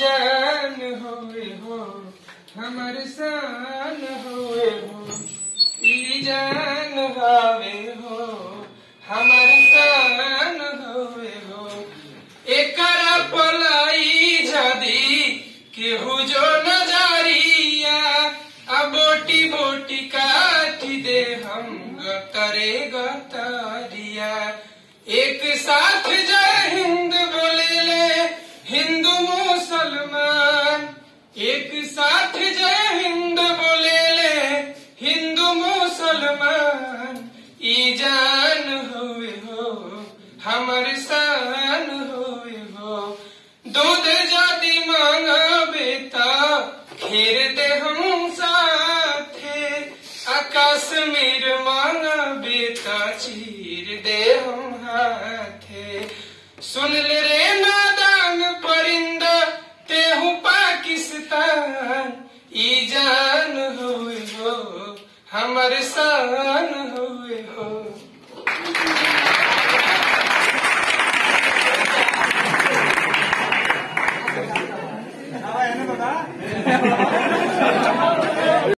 जान होए हो हमर शान होए हो ई जान हवे हो हमर शान होए हो एकरा पलाई जदी केहू जो नजरिया आ बोटी बोटी काटी दे हम गतरे गतरिया एक साथ जय हिंद बोले ले हिंदू मुसलमान एक साथ जय हिंद बोले ले हिंदू मुसलमान ई जान हुए हो हमर शान हुए हो दूध जदि मांगबे त खीर दे हम साथे आकाश मेर मांगबे त चीर दे हम हाथे सुन ले रे